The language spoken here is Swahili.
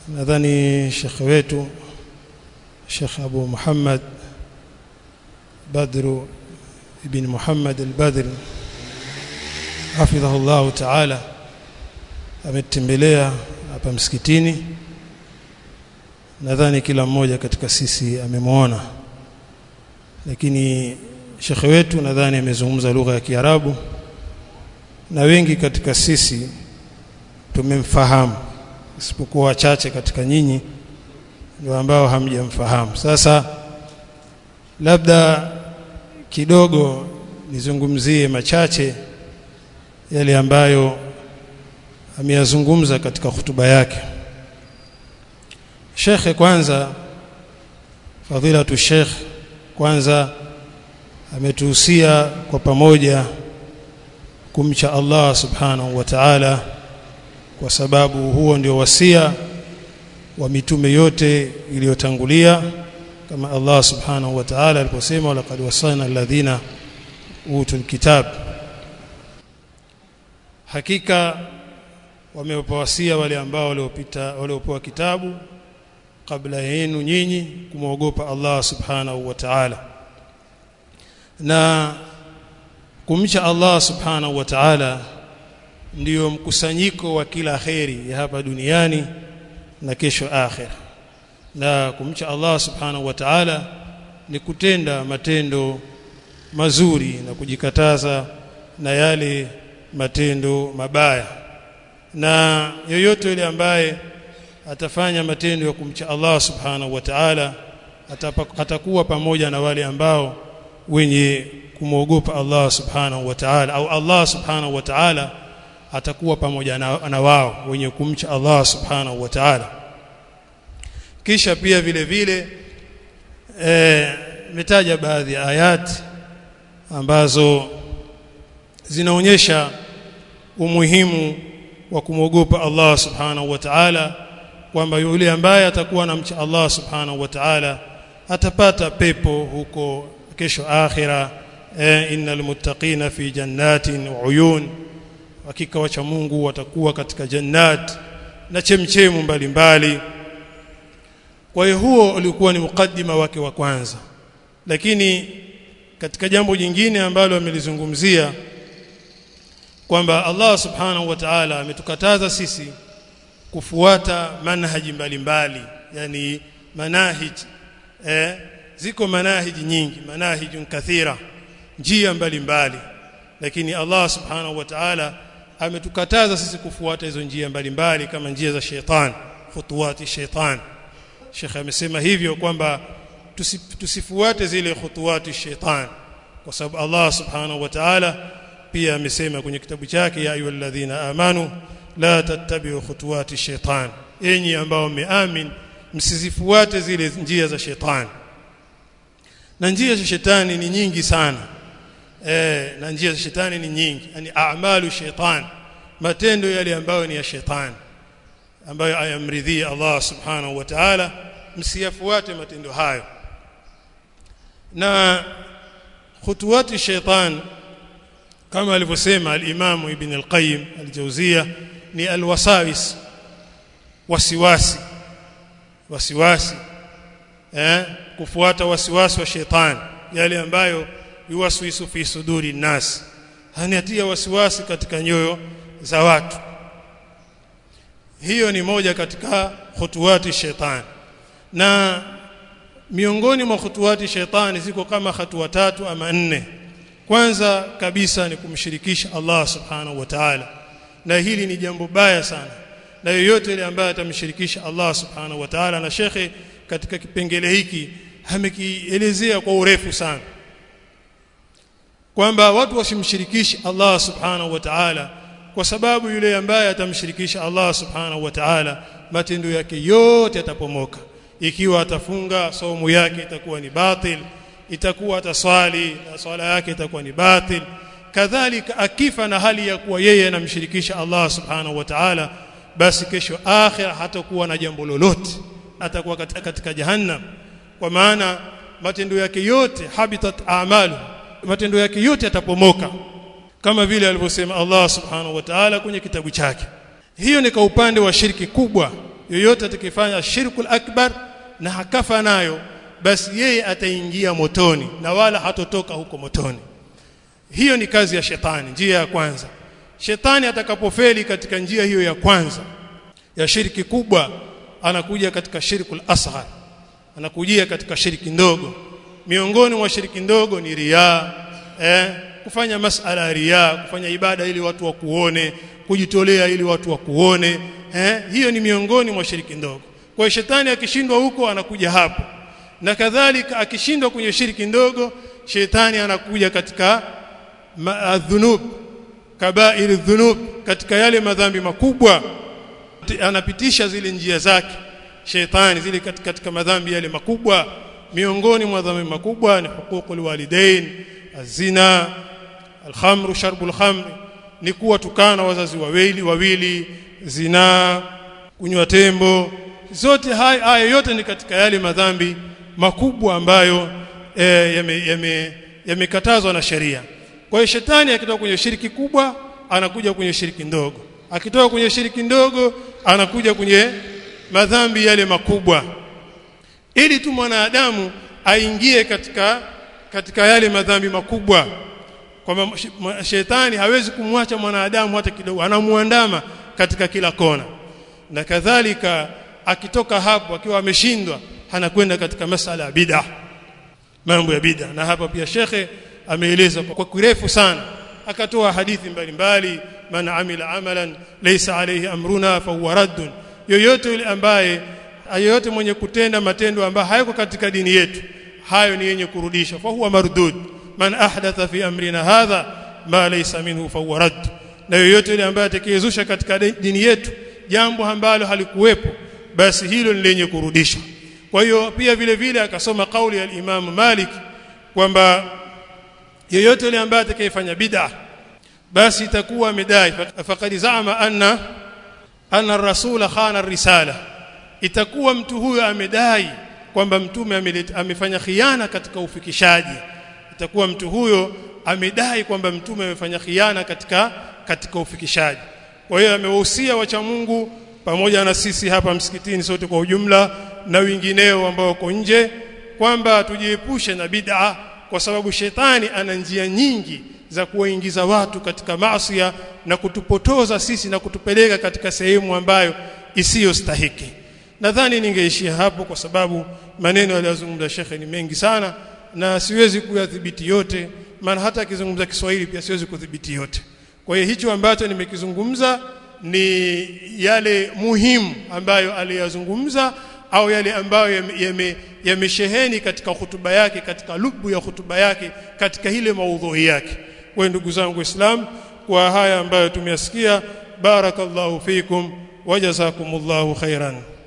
nadhani shekhe wetu Sheikh Abu Muhammad Badru ibn Muhammad al-Badr hafidhahu Allah ta'ala ametembelea hapa msikitini nadhani kila mmoja katika sisi amemwona lakini shekhe wetu nadhani amezungumza lugha ya Kiarabu na wengi katika sisi tumemfahamu isipokuwa wachache katika nyinyi ndio ambao hamjamfahamu sasa labda kidogo nizungumzie machache yale ambayo ameyazungumza katika hutuba yake Shekhe kwanza fadhilatu Sheikh kwanza ametuhusia kwa pamoja kumcha Allah subhanahu wa ta'ala kwa sababu huo ndio wasia wa mitume yote iliyotangulia kama Allah subhanahu wa ta'ala aliposema laqad wasana alladhina utul kitab hakika wamewapawasia wale ambao waliopita waliopewa kitabu kabla yenu nyinyi kumwogopa Allah subhanahu wa ta'ala na kumcha Allah subhanahu wa ta'ala ndiyo mkusanyiko wa kila kheri ya hapa duniani na kesho akhira na kumcha Allah subhanahu wa ta'ala ni kutenda matendo mazuri na kujikataza na yale matendo mabaya na yoyote yule ambaye atafanya matendo ya kumcha Allah subhanahu wa ta'ala atakuwa pamoja na wale ambao wenye kumwogopa Allah subhanahu wa ta'ala au Allah subhanahu wa ta'ala atakuwa pamoja na, na wao wenye kumcha Allah subhanahu wa ta'ala kisha pia vile vile eh metaja baadhi ya ayati ambazo zinaonyesha umuhimu wa kumwogopa Allah subhanahu wa ta'ala kwamba yule ambaye atakuwa anamcha Allah subhanahu wa ta'ala atapata pepo huko kesho akhira eh, innal muttaqina fi jannatin wa uyun hakika wacha Mungu watakuwa katika jannat na chemchemu mbalimbali kwa hiyo huo ulikuwa ni mukaddima wake wa kwanza lakini katika jambo jingine ambalo amelizungumzia kwamba Allah subhanahu wa ta'ala ametukataza sisi kufuata manhaji mbalimbali yani manahij eh ziko manahiji nyingi manahijun kathira njia mbalimbali lakini Allah subhanahu wa ta'ala ametukataza sisi kufuata hizo njia mbalimbali kama njia za sheitan khutuwati sheitan Sheikh amesema hivyo kwamba tusifuate zile khutuwati sheitan kwa sababu Allah subhanahu wa ta'ala pia amesema kwenye kitabu chake ya ayyuhalladhina amanu la tattabi'u khutuwati shaitan enyi ambao mmeamin msizifuate zile njia za shetani na njia za shetani ni nyingi sana eh na njia za shetani ni nyingi yani a'malu shaitan matendo yale ambayo ni ya shetani ambayo ayamridhia Allah subhanahu wa ta'ala msiyafuate matendo hayo na khutuwati shaitan kama alivyosema al-Imam Ibn al-Qayyim al-Jawziyya ni al-wasawis wasiwasi wasiwasi eh kufuata wasiwasi wa shetani yale ambayo yuwaswisu fi suduri nas haniatia wasiwasi katika nyoyo za watu hiyo ni moja katika khutuwati shetani na miongoni mwa khutuwati shetani ziko kama hatua tatu ama nne kwanza kabisa ni kumshirikisha Allah subhanahu wa ta'ala na hili ni jambo baya sana na yoyote ile ambaye atamshirikisha Allah subhanahu wa ta'ala na shekhe katika kipengele hiki amekielezea kwa urefu sana kwamba watu wasimshirikishe Allah subhanahu wa ta'ala kwa sababu yule ambaye atamshirikisha Allah subhanahu wa ta'ala matendo yake yote yatapomoka ikiwa atafunga saumu yake itakuwa ni batil itakuwa ataswali na swala yake itakuwa ni batil kadhalika akifa na hali ya kuwa yeye anamshirikisha Allah subhanahu wa ta'ala basi kesho akhira hatakuwa na jambo lolote atakuwa katika, katika jahannam kwa maana matendo yake yote habitat a'malu matendo yake yote yatapomoka kama vile alivyosema Allah subhanahu wa ta'ala kwenye kitabu chake hiyo ni kwa upande wa shirki kubwa yoyote atakifanya shirkul akbar na hakafa nayo basi yeye ataingia motoni na wala hatotoka huko motoni hiyo ni kazi ya shetani njia ya kwanza shetani atakapofeli katika njia hiyo ya kwanza ya shiriki kubwa anakuja katika shirkul asghar anakujia katika shiriki ndogo miongoni mwa shiriki ndogo ni riaa eh kufanya masala ya riaa kufanya ibada ili watu wakuone kujitolea ili watu wakuone eh hiyo ni miongoni mwa shiriki ndogo kwa hiyo shetani akishindwa huko anakuja hapo na kadhalika akishindwa kwenye shiriki ndogo shetani anakuja katika dhunub kabair dhunub katika yale madhambi makubwa anapitisha zile njia zake shetani zile katika, katika madhambi yale makubwa miongoni mwa dhambi makubwa ni huququl walidain azina alkhamru sharbul khamr ni kuwa tukana wazazi wawili wawili zina kunywa tembo zote haya haya yote ni katika yale madhambi makubwa ambayo e, yamekatazwa yame, yame na sheria kwa hiyo shetani akitoka kwenye shiriki kubwa anakuja kwenye shiriki ndogo akitoka kwenye shiriki ndogo anakuja kwenye madhambi yale makubwa ili tu mwanadamu aingie katika katika yale madhambi makubwa kwamba shetani hawezi kumwacha mwanadamu hata kidogo anamuandama katika kila kona na kadhalika akitoka hapo akiwa ameshindwa anakwenda katika masala ya bid'a mambo ya bid'a na hapa pia shekhe ameeleza kwa kirefu sana akatoa hadithi mbalimbali man amila amalan laysa alayhi amruna fa huwa raddun yoyote yule ambaye yoyote mwenye kutenda matendo ambayo hayako katika dini yetu hayo ni yenye kurudisha fa huwa mardud man ahdatha fi amrina hadha ma laysa minhu fa huwa radd na yoyote yule ambaye atakayezusha katika dini yetu jambo ambalo halikuwepo basi hilo ni lenye kurudisha kwa hiyo pia vile vile akasoma kauli ya Imam Malik kwamba yeyote yule ambaye atakayefanya bid'a basi itakuwa amedai faqad zaama anna anna ar-rasula khana ar-risala itakuwa mtu huyo amedai kwamba mtume amefanya khiana katika ufikishaji itakuwa mtu huyo amedai kwamba mtume amefanya khiana katika katika ufikishaji kwa hiyo amewahusia wacha Mungu pamoja na sisi hapa msikitini sote kwa ujumla na wengineo ambao wako nje kwamba tujiepushe na bid'a kwa sababu shetani ana njia nyingi za kuwaingiza watu katika maasi na kutupotoza sisi na kutupeleka katika sehemu ambayo isiyostahiki nadhani ningeishia hapo kwa sababu maneno aliyozungumza shekhe ni mengi sana na siwezi kuyadhibiti yote maana hata akizungumza Kiswahili pia siwezi kudhibiti yote kwa hiyo hicho ambacho nimekizungumza ni yale muhimu ambayo aliyazungumza au yale ambayo yamesheheni yame katika hutuba yake katika lubu ya hutuba yake katika ile maudhui yake kwa ndugu zangu waislamu kwa haya ambayo tumeyasikia barakallahu fikum wajazakumullahu khairan